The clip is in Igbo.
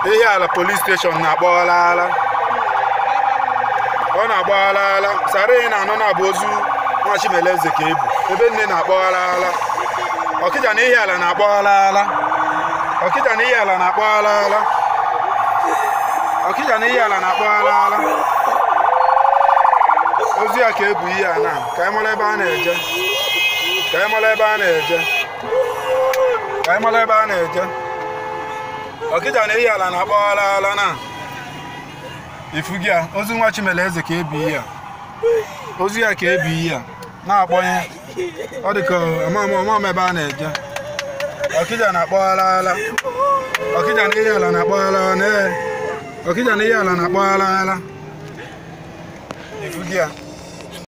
ehi ala polis steshọn na-agbaghalala ọ na-agbaghalala sara ị na-anọ na-abụ ozu nwa Chimeleze ka ebu ebe nne na-agbaghalala ọkịja na ehi ala na-agbaghalala ọkịja na ehi ala na-agbaghalala ọkịja na ehi ala na-agbaghalala ozu ya ka ebu ihe a na ka anyị mara ebe a na-eje ka anyị mara ebe a na-eje ka anyị mara ebe a na-eje ọkịja na ehi ala na-agbaghalala na ifu gị a ozu nwa Chimeleze ka ebu ihe a ozu ya ka ebu ihe a na-akpọnye ọ dị ka ọmam ebe a na-eje ọkịja na-akpọghalala ọkịja na ehi ala na-akpọghalala na ọkịja na ehi ala na-akpọghalala ifu gị a